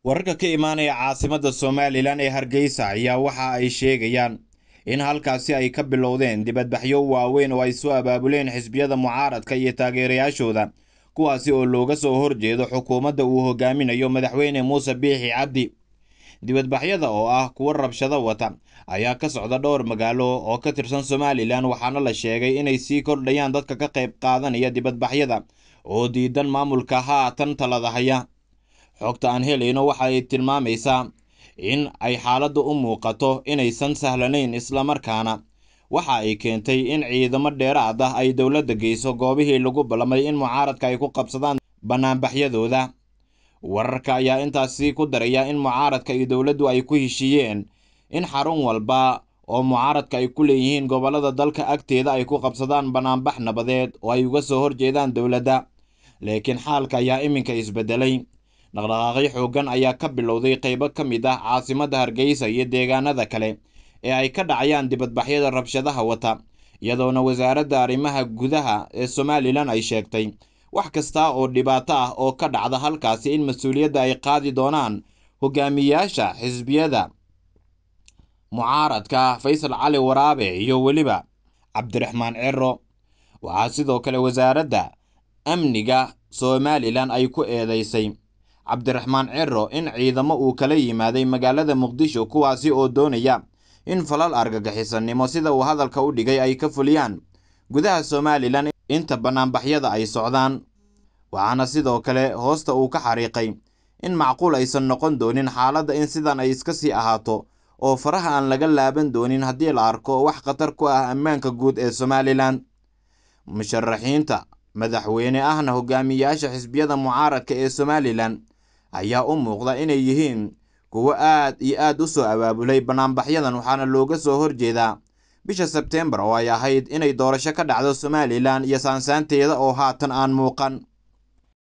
wararka ka imaanaya caasimadda somalilan ee hargeysa ayaa waxa ay sheegayaan in halkaasi ay ka bilowdeen dibadbaxyo waaweyn oo ay soo abaabuleen xisbiyada mucaaradka iyo taageerayaashooda kuwaasi oo looga soo horjeedo xukuumadda uu hogaaminayo madaxweyne muuse biixi cabdi dibadbaxyada oo ah kuwo rabshado wata ayaa ka socda dhowr magaalo oo ka tirsan somalilan waxaana la sheegay inay sii kordhayaan dadka ka qayb qaadanaya dibadbaxyada oo diidan maamulka haatan talada haya xogta aan helayno waxa ay tilmaamaysaa in ay xaaladdu u muuqato inaysan sahlanayn islamarkaana waxa ay keentay in ciidamo dheeraad ah ay dowladda geyso goobihii lagu ballamay in mucaaradka ay ku qabsadaan bannaanbaxyadooda wararka ayaa intaasi ku daraya in mucaaradka iyo dowladdu ay ku heshiiyeen in xarun walba oo mucaaradka ay ku leeyihiin gobollada dalka agteeda ay ku qabsadaan bannaanbax nabadeed oo ay uga soo horjeedaan dowladda laakiin xaalka ayaa iminka isbedelay dhaqdhaqaaqyo xooggan ayaa ka bilowday qaybo ka mid ah caasimadda hargeysa iyo deegaanada kale ee ay ka dhacayaan dibadbaxyada rabshadaha wata iyadoona wasaaradda arrimaha gudaha ee somalilan ay sheegtay wax kasta oo dhibaato ah oo ka dhacda halkaasi in mas-uuliyadda ay qaadi doonaan hogaamiyaasha xisbiyada mucaaradka faysal cali waraabe iyo weliba cabdiraxmaan cero waxaa sidoo kale wasaaradda amniga somalilan ay ku eedeysay cabdiraxmaan cero in ciidamo uu kala yimaaday magaalada muqdisho kuwaasi oo doonaya in falal argagixisanimo sida uu hadalka u dhigay ay ka fuliyaan gudaha somalilan inta bannaanbaxyada ay socdaan waxaana sidoo kale hoosta uu ka xariiqay in macquul aysan noqon doonin xaaladda in sidan ay iska sii ahaato oo faraha aan laga laaban doonin haddii la arko wax khatar ku ah ammaanka guud ee somalilan musharaxiinta madaxweyne ahna hogaamiyaasha xisbiyada mucaaradka ee somalilan ayaa u muuqda inay yihiin kuwo aad iyo aad u soo abaabulay bannaanbaxyadan waxaana looga soo horjeedaa bisha sebteembar oo ay ahayd inay doorasho ka dhacdo somalilan iyo saansaanteeda oo haatan aan muuqan